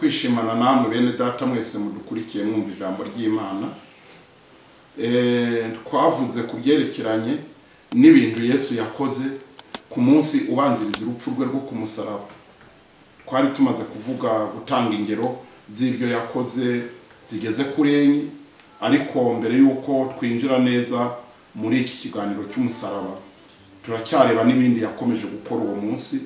kwishimana namwe bene data mwese mudukurikiye mwumva ijambo ry'imana Eh, twavuze ku byerekeranye n'ibintu yesu yakoze ku munsi ubanziriza urupfu rwe rwo ku musaraba twari tumaze kuvuga gutanga ingero z'ibyo yakoze zigeze kuri enye ariko mbere y'uko twinjira neza muri iki kiganiro cy'umusaraba turacyareba n'ibindi yakomeje gukora uwo munsi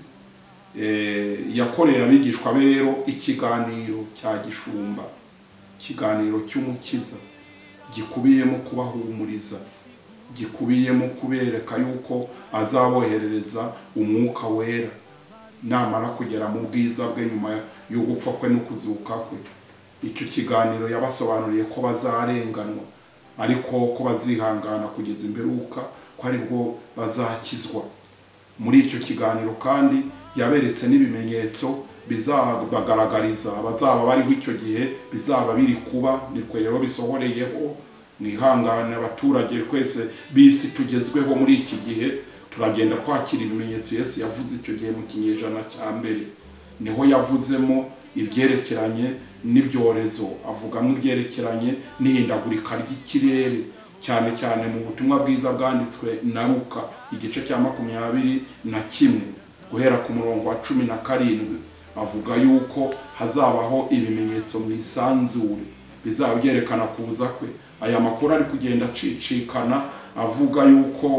Eh, yakoreye abigishwa be rero ikiganiro cya gishumba ikiganiro cy'umukiza gikubiyemo kubahumuriza gikubiyemo kubereka yuko azaboherereza umwuka wera namara kugera mu bwiza bwe nyuma yo gupfa kwe no kuzuka kwe icyo kiganiro yabasobanuriye ko bazarenganwa ariko ko bazihangana kugeza imperuka ko aribwo bazakizwa muri icyo kiganiro kandi yaberetse n'ibimenyetso bizabagaragariza abazaba bariho icyo gihe bizaba biri kuba nitwe rero bisohoreyeho nihangane abaturage twese bisi tugezweho muri iki gihe turagenda twakira ibimenyetso yesu yavuze icyo gihe mu kinyejana cya mbere niho yavuzemo ibyerekeranye n'ibyorezo avugamo ibyerekeranye n'ihindagurika ry'ikirere cyane cyane mu butumwa bwiza bwanditswe na ruka igice cya makumyabiri na kimwe guhera ku murongo wa cumi na karindwi avuga yuko hazabaho ibimenyetso mu isanzure bizaba byerekana kuza kwe aya makuru ari kugenda acicikana avuga yuko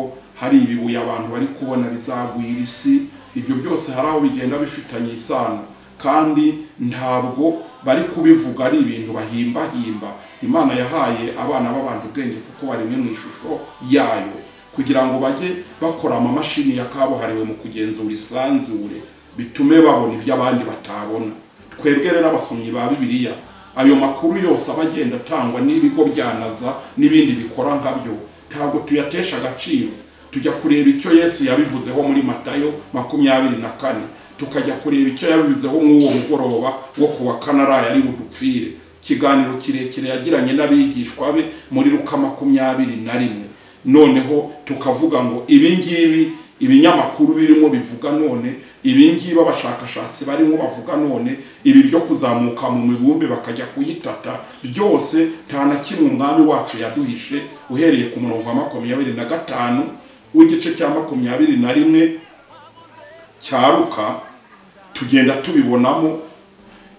hari ibibuye abantu bari kubona bizagwira isi ibyo byose hari aho bigenda bifitanye isano kandi ntabwo bari kubivuga ari ibintu bahimbahimba imana yahaye abana b'abantu ubwenge kuko baremwe mu ishusho yayo kugira ngo bajye bakora amamashini ya kabuhariwe mu kugenzura isanzure bitume babona ibyo abandi batabona twebwe rero abasomyi ba bibiliya ayo makuru yose aba agenda atangwa n'ibigo bya naza n'ibindi bikora nka byo ntabwo tuyatesha agaciro tujya kureba icyo yesu yabivuzeho muri matayo makumyabiri na kane tukajya kureba icyo yabivuzeho nk'uwo mugoroba wo ku wa kane araye ari budupfire ikiganiro kirekire yagiranye n'abigishwa be muri ruka makumyabiri na rimwe noneho tukavuga ngo ibingibi ibinyamakuru birimo bivuga none ibingibi abashakashatsi barimo bavuga none ibi byo kuzamuka mu mibumbe bakajya kuyitata byose nta na kimwe umwami wacu yaduhishe uhereye ku murongo wa makumyabiri na gatanu w'igice cya makumyabiri na rimwe cyaruka tugenda tubibonamo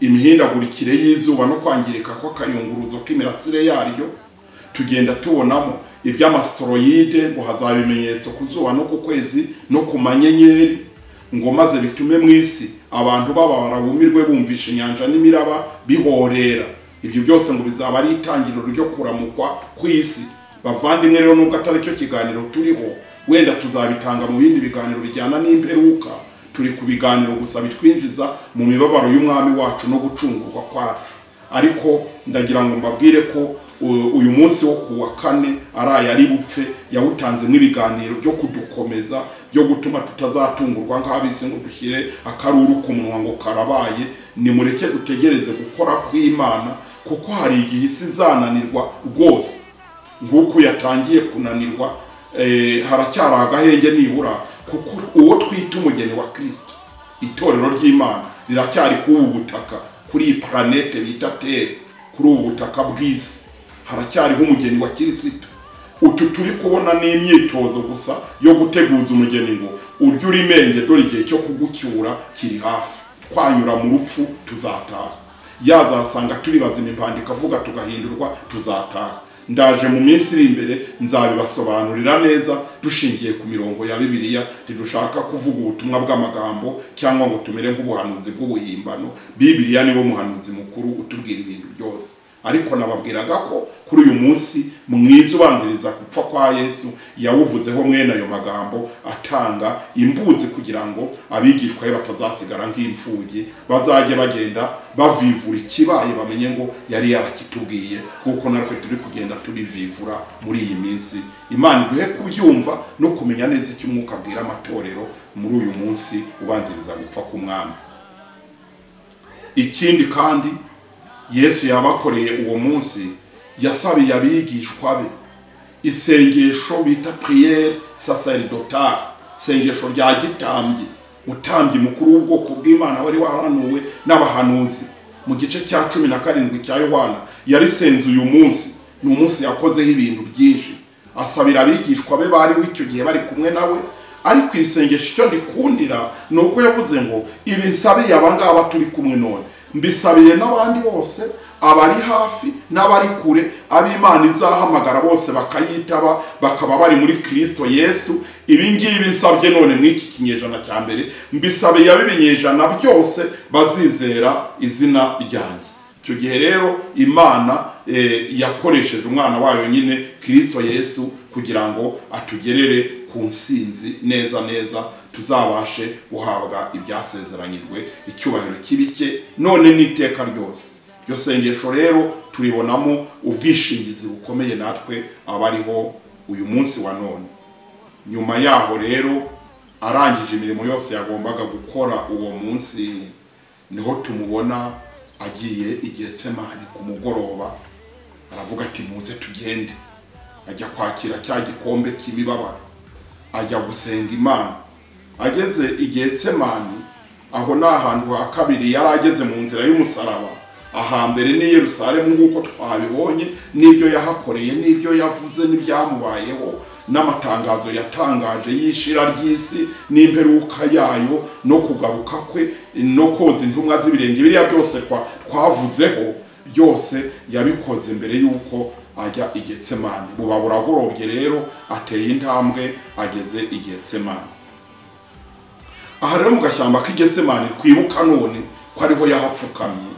imihindagurikire y'izuba no kwangirika kw'akayunguruzo k'imirasire yaryo tugenda tubonamo iby'amasitoroyide ngo hazaba ibimenyetso ku zuba no ku kwezi no ku manyenyeri ngo maze bitume mu isi abantu bababara bumirwe bumvisha inyanja n'imiraba bihorera ibyo byose ngo bizaba ari itangiriro ryo kuramukwa ku isi bavandimwe rero nubwo atari cyo kiganiro turiho wenda tuzabitanga mu bindi biganiro bijyana n'imperuka turi ku biganiro gusa bitwinjiza mu mibabaro y'umwami wacu no gucungurwa kwacu ariko ndagira ngo mbabwire ko uyu munsi wo ku wa kane araye ari bupfe yawutanze n'ibiganiro byo kudukomeza byo gutuma tutazatungurwa nk'abisi ngo dushyire akaruru ku munwa ngo karabaye nimureke dutegereze gukora kw'imana kuko hari igihe isi izananirwa rwose nk'uko yatangiye kunanirwa eh, haracyari agahenge nibura kuko uwo twita umugeni wa kirisito itorero ry'imana riracyari kuri ubu butaka kuri iyi puranete bita tere kuri ubu butaka bw'isi haracyariho umugeni wa kirisito utu turi kubona n'imyitozo gusa yo guteguza umugeni ngo uryo urimenge dore igihe cyo kugucyura kiri hafi twanyura mu rupfu tuzataha yazasanga turi bazima impandiko avuga tugahindurwa tuzataha ndaje mu minsi iri imbere nzabibasobanurira neza dushingiye ku mirongo ya bibiliya ntidushaka kuvuga ubutumwa bw'amagambo cyangwa ngo tumere nk'ubuhanuzi bw'ubuhimbano bibiliya nibo muhanuzi mukuru utubwira ibintu byose ariko nababwiraga ko kuri uyu munsi mwiza ubanziriza gupfa kwa yesu yawuvuzeho mwene ayo magambo atanga imbuzi kugira ngo abigishwa be batazasigara nk'imfubyi bazajye bagenda bavivura ikibaye bamenye ngo yari yarakitubwiye kuko natwe turi kugenda turivivura muri iyi minsi imana iduhe kubyumva no kumenya neza icyo umwuka abwira amatorero muri uyu munsi ubanziriza gupfa k'umwami ikindi kandi yesu yabakoreye uwo munsi yasabiye abigishwa be isengesho bita puriyeri saseridotari isengesho rya gitambyi mutambyi mukuru w'ubwoko bw'imana wari waranuwe n'abahanuzi mu gice cya cumi na karindwi cya yohana yarisenze uyu munsi ni umunsi yakozeho ibintu byinshi asabira abigishwa be bariho icyo gihe bari kumwe nawe ariko iri sengesho icyo ndikundira ni uko yavuze ngo ibisabiye aba ngaba turi kumwe none mbisabiye n'abandi bose abari hafi n'abari kure ab'imana izahamagara bose bakayitaba bakaba bari muri kirisito yesu ibi ngibi nsabye none mu iki kinyejana cya mbere mbisabiye ab'ibinyejana byose bazizera izina ryanjye icyo gihe rero imana eh, yakoresheje umwana wayo nyine kirisito yesu kugira ngo atugerere ku nsinzi neza neza tuzabashe guhabwa ibyasezeranyijwe icyubahiro cy'ibike none n'iteka ryose iryo sengesho rero turibonamo ubwishingizi bukomeye natwe abariho uyu munsi wa none nyuma yaho rero arangije imirimo yose yagombaga gukora uwo munsi niho tumubona agiye igihe tsemani ku mugoroba aravuga ati muze tugende ajya kwakira cya gikombe cy'imibabaro ajya gusenga imana ageze igihe tsemani aho ni ahantu ha kabiri yari ageze mu nzira y'umusaraba ahambere ni yerusalemu nk'uko twabibonye n'ibyo yahakoreye n'ibyo yavuze n'ibyamubayeho n'amatangazo yatangaje y'ishira ry'isi n'imperuka yayo no kugaruka kwe no koza intumwa z'ibirenge biriya byose twa- twavuzeho byose yabikoze mbere y'uko ajya i getsemani buba buragorobye rero ateye intambwe ageze i getsemani aha rero mu gashyamba k'i getsemani twibuka none ko ariho yahapfukamye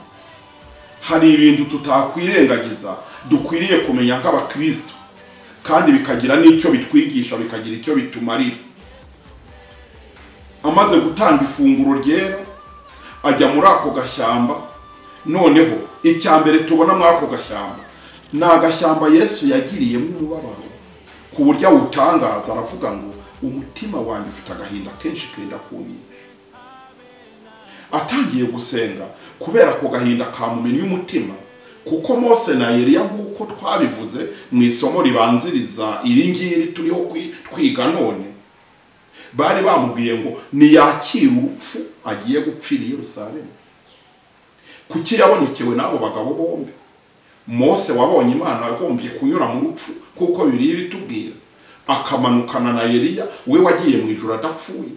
hari ibintu tutakwirengagiza dukwiriye kumenya nk'abakristo kandi bikagira n'icyo bitwigisha bikagira icyo bitumarira amaze gutanga ifunguro ryera ajya muri ako gashyamba noneho icya mbere tubona muri ako gashyamba ni agashyamba yesu yagiriyemo umubabaro ku buryo awutangaza aravuga ngo umutima wanjye ufite agahinda kenshi kenda kunyina atangiye gusenga kubera ko gahinda kamumennye umutima kuko mose na eliya nk'uko twabivuze mu isomo ribanziriza iri ngiri turiho kwi- twiga none bari bamubwiye ngo niyakire urupfu agiye gupfira i yerusalemu kuki yabonekewe n'abo bagabo bombi mose wabonye imana yagombye kunyura mu rupfu kuko bibiliya ibitubwira akamanukana na eliya we wagiye mu ijoro adapfuye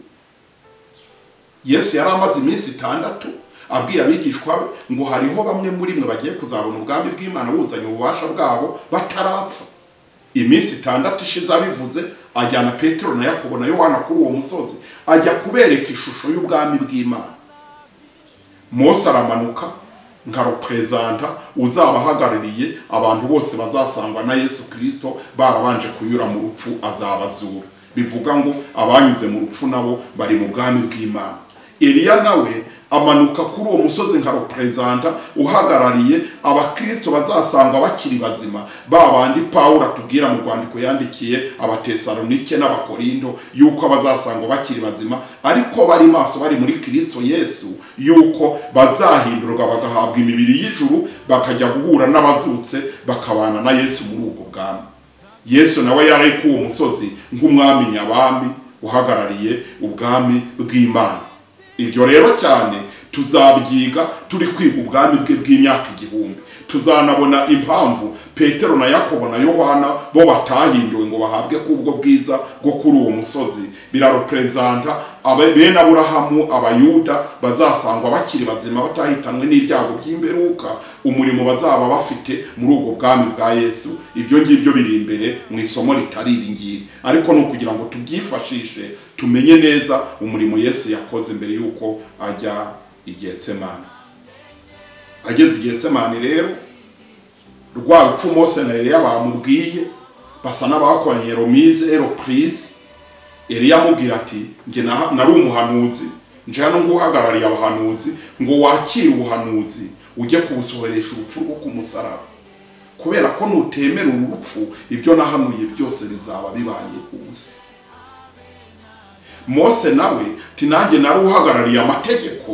yesu yari amaze iminsi itandatu abwiye abigishwa be ngo hariho bamwe muri mwe bagiye kuzabona ubwami bw'imana buzanye ububasha bwabo batarapfa iminsi itandatu ishize abivuze ajyana petero na yakobo na yohana kuri uwo musozi ajya kubereka ishusho y'ubwami bw'imana mose aramanuka nka reperezanta uzaba ahagarariye abantu bose bazasangwa na yesu kirisito barabanje kunyura mu rupfu azabazura bivuga ngo abanyuze mu rupfu nabo bari mu bwami bw'imana eliya nawe amanuka kuri uwo musozi nka reperezanta uhagarariye abakristo bazasangwa bakiri bazima ba bandi pawulo atubwira mu rwandiko yandikiye abatesalonike n'abakorindo yuko abazasangwa bakiri bazima ariko bari maso bari muri kristo yesu yuko bazahindurwa bagahabwa imibiri y'ijuru bakajya guhura n'abazutse bakabana na yesu muri ubwo bwami yesu nawe yari ku uwo musozi nk'umwami nyabami uhagarariye ubwami bw'imana ibyo rero cyane tuzabyiga turi kwiga ubwami bwe bw'imyaka igihumbi tuzanabona impamvu petero na yakobo na yohana bo batahinduwe ngo bahabwe kubwo bwiza bwo kuri uwo musozi birareperezanta abe- bene aburahamu abayuda bazasangwa bakiri bazima batahitanwe n'ibyago by'imberuka umurimo bazaba bafite muri ubwo bwami bwa yesu ibyo ngibyo biri imbere mu isomo ritari iri ngiri ariko ni ukugira ngo tubyifashishe tumenye neza umurimo yesu yakoze mbere y'uko ajya igihe tsemana ageze igihe tsemani rero rwa rupfu mose na eliya bamubwiye basa n'abakoranye romize eropurize eliya amubwira ati njye na- nari umuhanuzi nje hano nguhagarariye abahanuzi ngo wakire ubuhanuzi ujye kubusohoresha urupfu rwo ku musaraba kubera ko nutemera uru rupfu ibyo nahanuye byose bizaba bibaye ubusa mose nawe ti nanjye nari uhagarariye amategeko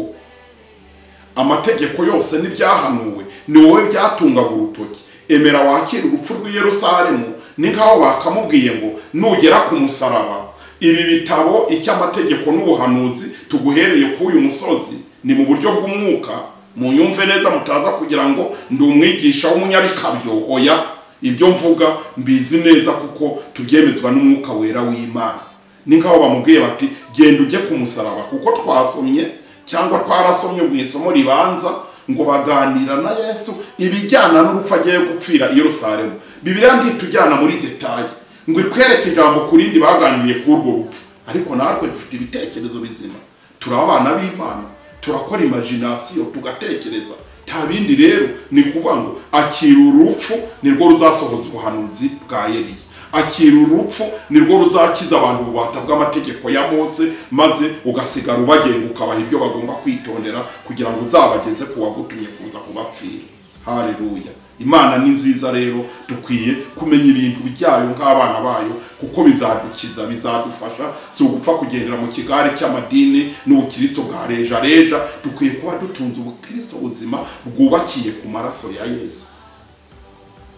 amategeko yose n'ibyahanuwe ni wowe byatungaga urutoki emera wakire urupfu rw'i yerusalemu ni nk'aho bakamubwiye ngo nugera ku musaraba ibi bitabo icy'amategeko n'ubuhanuzi tuguhereye k'uyu musozi ni mu buryo bw'umwuka munyumve neza mutaza kugira ngo ndi umwigisha w'umunyarikabyo oya ibyo mvuga mbizi neza kuko tubyemezwa n'umwuka wera w'imana ni nk'aho bamubwiye bati genda ujye ku musaraba kuko twasomye cyangwa twarasomye mu isomo ribanza ngo baganira na yesu ibijyana n'urupfu agiye gupfira i Yerusalemu bibiriya ntitujyana muri detaye ngo itwereke ijambo ku rindi baganiriye kuri urwo rupfu ariko natwe dufite ibitekerezo bizima turi abana b'imana turakora imajinasiyo tugatekereza nta bindi rero ni kuvuga ngo akira urupfu nirwo ruzasohoza ubuhanuzi bwa Eliya akira urupfu nirwo ruzakiza abantu bubata bw'amategeko ya Mose maze ugasigara ubagenga ukabaha ibyo bagomba kwitondera kugira ngo uzabageze ku wagutumye kuza kubapfira haleluya imana ni nziza rero dukwiye kumenya ibintu byayo nk'abana bayo kuko bizadukiza bizadufasha si ugupfa kugendera mu kigare cy'amadini n'ubukristo bwa reja reja dukwiye kuba dutunze ubukristo buzima bwubakiye ku maraso ya yesu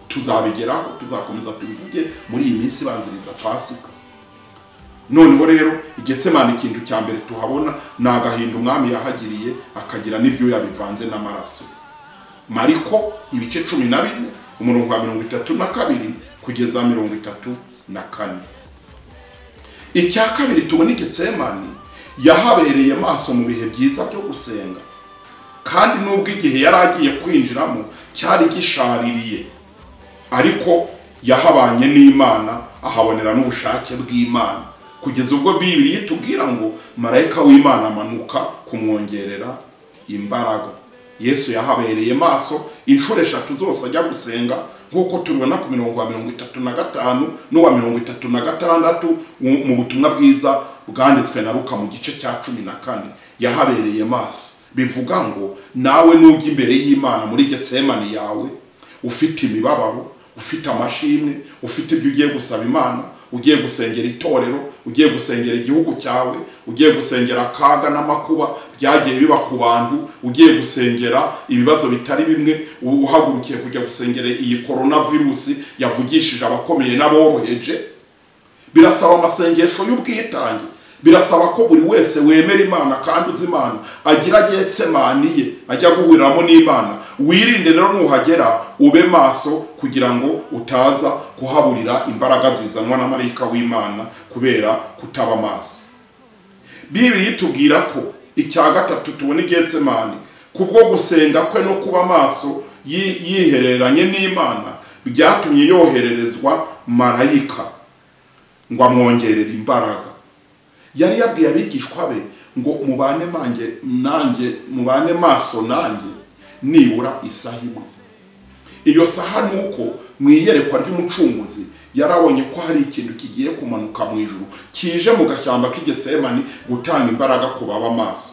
tuzabigeraho tuzakomeza tubivuge muri iyi minsi ibanziriza pasika noneho rero igetsemani ikintu cya mbere tuhabona ni agahinda umwami yahagiriye akagira n'ibyuya bivanze n'amaraso mariko ibice cumi na bine umurongo wa mirongo itatu na kabiri kugeza mirongo itatu na kane icya kabiri tubona igetsemani yahabereye maso mu bihe byiza byo gusenga kandi n'ubwo igihe yari agiye kwinjiramo cyari gishaririye ariko yahabanye n'imana ahabonera n'ubushake bw'imana kugeza ubwo bibiri yitubwira ngo marayika w'imana amanuka kumwongerera imbaraga yesu yahabereye maso inshuro eshatu zose ajya gusenga nk'uko tubibona ku mirongo wa mirongo itatu na gatanu n'uwa mirongo itatu na gatandatu mu butumwa bwiza bwanditswe na ruka mu gice cya cumi na kane yahabereye maso bivuga ngo nawe nujya imbere y'imana muri getsemani yawe ufite imibabaro ufite amashimwe ufite ibyo ugiye gusaba imana ugiye gusengera itorero ugiye gusengera igihugu cyawe ugiye gusengera akaga n'amakuba byagiye biba ku bantu ugiye gusengera ibibazo bitari bimwe uhagurukiye kujya gusengera iyi korona virusi yavugishije abakomeye n'aboroheje birasaba amasengesho y'ubwitange birasaba ko buri wese wemera imana kandi uzi imana agira getsemani ye ajya guhuriramo n'imana wirinde rero nuhagera ube maso kugira ngo utaza kuhaburira imbaraga zizanwa na marayika w'imana kubera kutaba maso bibiri itubwira ko icya gatatu tubona getsemani kubwo gusenga kwe no kuba maso yihereranye n'imana byatumye yohererezwa marayika ngo amwongerere imbaraga yari yabwiye abigishwa be ngo mubane manjye nanjye mubane maso nanjye nibura isaha imwe iyo saha ni uko mu iyerekwa ry'umucunguzi yarabonye ko hari ikintu kigiye kumanuka mu ijuru kije mu gashyamba k'igetsemani gutanga imbaraga ku baba maso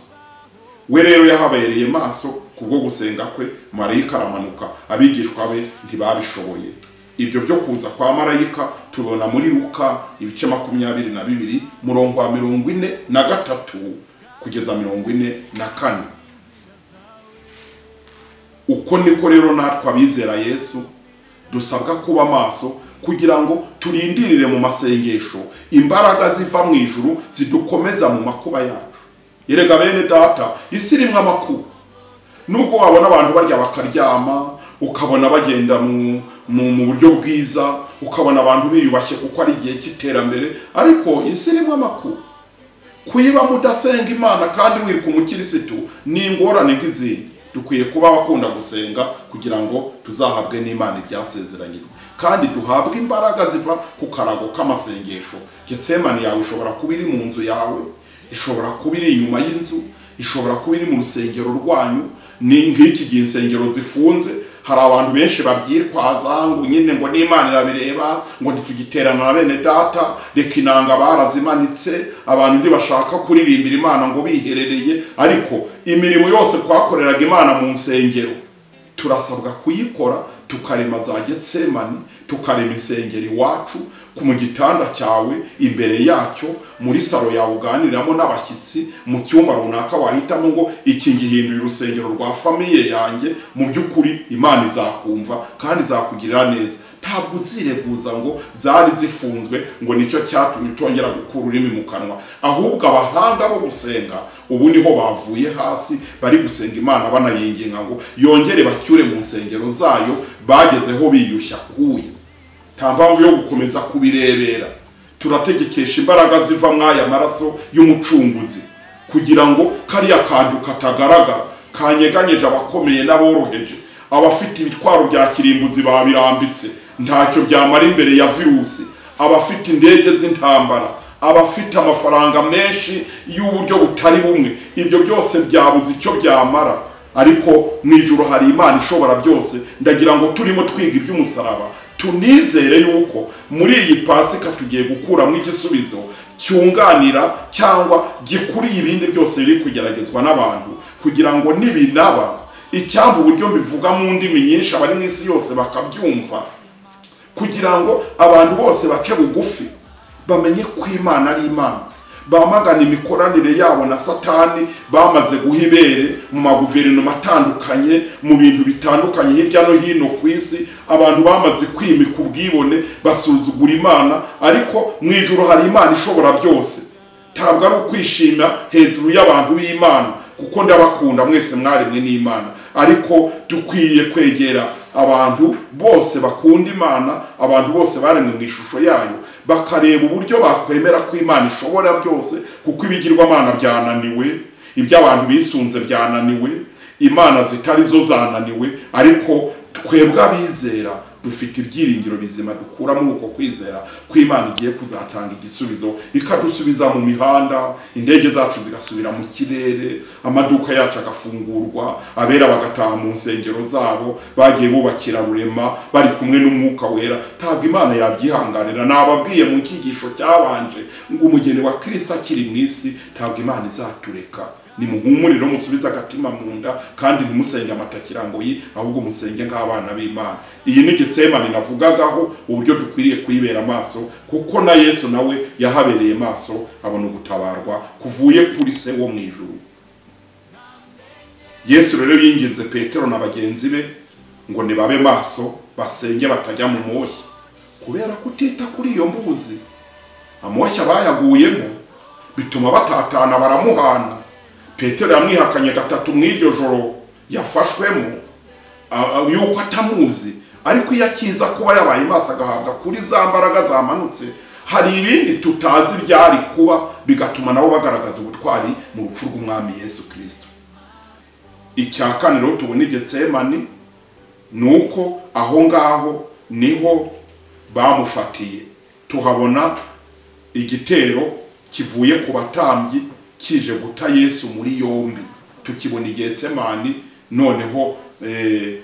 we rero yahabereye maso kubwo gusenga kwe marayika aramanuka abigishwa be ntibabishoboye ibyo byo kuza kwa marayika tubona muri ruka ibice makumyabiri na bibiri murongo wa mirongo ine na gatatu kugeza mirongo ine na kane uko niko rero natwe abizera yesu dusabwa kuba maso kugira ngo turindirire mu masengesho imbaraga ziva mu ijuru zidukomeza mu makuba yacu yerega bene data isi irimo amakuba nubwo wabona abantu barya bakaryama ukabona bagenda mu buryo bwiza ukabona abantu biyubashye kuko ari igihe cy'iterambere ariko isi irimo amakuru kuyibamo udasenga imana kandi wiruka umukirisitu ni ingorane nk'izindi dukwiye kuba abakunda gusenga kugira ngo tuzahabwe n'imana ibyasezeranyijwe kandi duhabwe imbaraga ziva ku karago k'amasengesho getsemani yawe ishobora kuba iri mu nzu yawe ishobora kuba iri inyuma y'inzu ishobora kuba iri mu rusengero rwanyu ni nk'iki gihe insengero zifunze hari abantu benshi babyitwaza ngo nyine ngo n'imana irabireba ngo ntitugiterana na bene data reka inanga barazimanitse abantu ntibashaka kuririmbira imana ngo biherereye ariko imirimo yose twakoreraga imana mu nsengero turasabwa kuyikora tukarema za getsemani tukarema insengero iwacu mu gitanda cyawe imbere yacyo muri salo yawe uganiriramo n'abashyitsi mu cyumba runaka wahitamo ngo iki ngihinduye urusengero rwa famiye yanjye mu by'ukuri imana izakumva kandi izakugirira neza ntabwo uzireguza ngo zari zifunzwe ngo nicyo cyatumye utongera gukura ururimi mu kanwa ahubwo abahanga bo gusenga ubu niho bavuye hasi bari gusenga imana banayinginga ngo yongere bacyure mu nsengero zayo bagezeho biyushya kuye nta mpamvu yo gukomeza kubirebera turategekesha imbaraga ziva mw'aya maraso y'umucunguzi kugira ngo kariya kantu katagaragara kanyeganyije abakomeye n'aboroheje abafite ibitwaro bya kirimbuzi babirambitse ntacyo byamara imbere ya virusi abafite indege z'intambara abafite amafaranga menshi y'uburyo butari bumwe ibyo byose byabuze icyo byamara ariko mu ijoro hari imana ishobora byose ndagira ngo turimo twiga iby'umusaraba tunizere yuko muri iyi pasika tugiye gukuramo igisubizo cyunganira cyangwa gikuriye ibindi byose biri kugeragezwa n'abantu kugira ngo nibinaba icyamba uburyo mbivuga mu ndimi nyinshi abari mu isi yose bakabyumva kugira ngo abantu bose bace bugufi bamenye ko imana ari imana bamagana imikoranire yabo na satani bamaze guha ibere mu maguverinoma atandukanye mu bintu bitandukanye hirya no hino ku isi abantu bamaze kwimika ubwibone basuzugura imana ariko mu ijoro hari imana ishobora byose ntabwo ari ukwishima hejuru y'abantu b'imana kuko ndabakunda mwese mwaremwe n'imana ariko dukwiye kwegera abantu bose bakunda imana abantu bose baremwe mu ishusho yayo bakareba uburyo bakwemera ko imana ishobora byose kuko ibigirwamana byananiwe ibyo abantu bisunze byananiwe imana zitari zo zananiwe ariko twebwe abizera dufite ibyiringiro bizima dukura muri uko kwizera ko imana igiye kuzatanga igisubizo ikadusubiza mu mihanda indege zacu zigasubira mu kirere amaduka yacu agafungurwa abera bagataha mu nsengero zabo bagiye bubakira rurema bari kumwe n'umwuka wera ntabwo imana yabyihanganira nababwiye mu cyigisho cyabanje ngo umugeni wa kirisita akiri mu isi ntabwo imana izatureka nimuhumurire musubize agatima mu nda kandi ntimusenge amatakira ngo yi ahubwo musenge nk'abana b'imana iyi ni getsemani navugagaho uburyo dukwiriye kuyibera amaso kuko na yesu nawe yahabereye maso abona ugutabarwa kuvuye kuri se wo mu ijuru yesu rero yinginze petero na bagenzi be ngo nibabe maso basenge batajya mu moshya kubera kutita kuri iyo mbuzi amoshya bayaguyemo bituma batatana baramuhana petero yamwihakanye gatatu mu iryo joro yafashwemo yuko atamuzi ariko iyo akiza kuba yabaye maso agahabwa kuri za mbaraga zamanutse hari ibindi tutazi byari kuba bigatuma nabo bagaragaza ubutwari mu rupfu rw'umwami yesu kirisito icya kane rero tubona igetsemani ni uko aho ngaho niho bamufatiye tuhabona igitero kivuye ku batambyi kije guta yesu muri yombi tukibona igetsemani noneho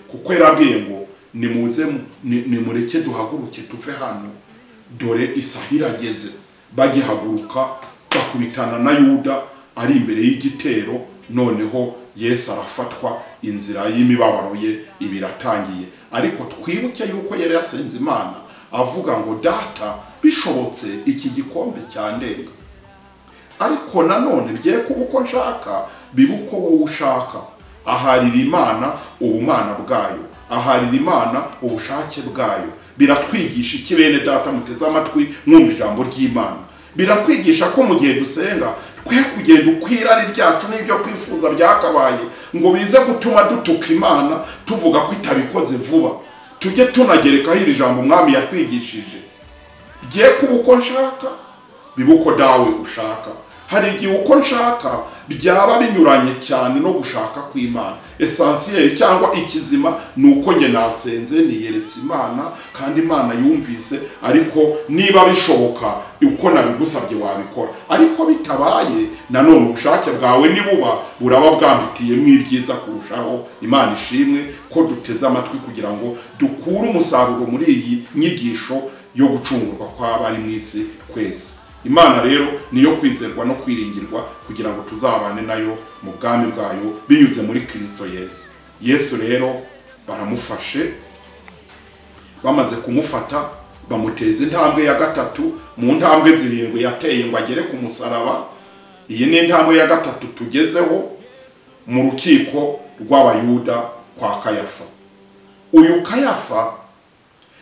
kuko yarabwiye ngo nimuze nimureke duhaguruke tuve hano dore isaha irageze bagihaguruka bakubitana na yuda ari imbere y'igitero noneho yesu arafatwa inzira y'imibabaro ye ibi iratangiye ariko twibuke yuko yari yasenze imana avuga ngo data bishobotse iki gikombe cyandenga ariko nanone byeye kuba uko nshaka biba uko wowe ushaka aharira imana ubumana bwayo aharira imana ubushake bwayo biratwigisha iki bene data muteze amatwi mwumva ijambo ry'imana biratwigisha ko mu gihe dusenga twe kugenda uko irari ryacu n'ibyo kwifuza byakabaye ngo bize gutuma dutuka imana tuvuga ko itabikoze vuba tujye tunagerekaho iri jambo umwami yatwigishije byeye kuba uko nshaka biba uko dawe ushaka hari igihe uko nshaka byaba binyuranye cyane no gushaka kw'imana esansiyeri cyangwa ikizima ni uko njye nasenze niyeretse imana kandi imana yumvise ariko niba bishoboka uko nabigusabye wabikora ariko bitabaye nanone ubushake bwawe nibuba buraba bwambitiyemo ibyiza kurushaho imana ishimwe ko duteze amatwi kugira ngo dukure umusaruro muri iyi nyigisho yo gucungurwa kw'abari mu isi kwezi imana rero niyo kwizerwa no kwiringirwa kugira ngo tuzabane nayo mu bwami bwayo binyuze muri kirisito yesu yesu rero baramufashe bamaze kumufata bamuteza intambwe ya gatatu mu ntambwe zirindwi yateye ngo agere ku musaraba iyi ni intambwe ya gatatu tugezeho mu rukiko rw'abayuda kwa kayafa uyu kayafa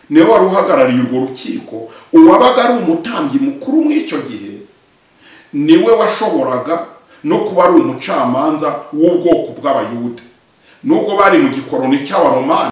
niwe wari uhagarariye urwo rukiko uwabaga ari umutambyi mukuru muri icyo gihe niwe washoboraga no kuba ari umucamanza w'ubwoko bw'abayuda nubwo bari mu gikoroni cy'abaromani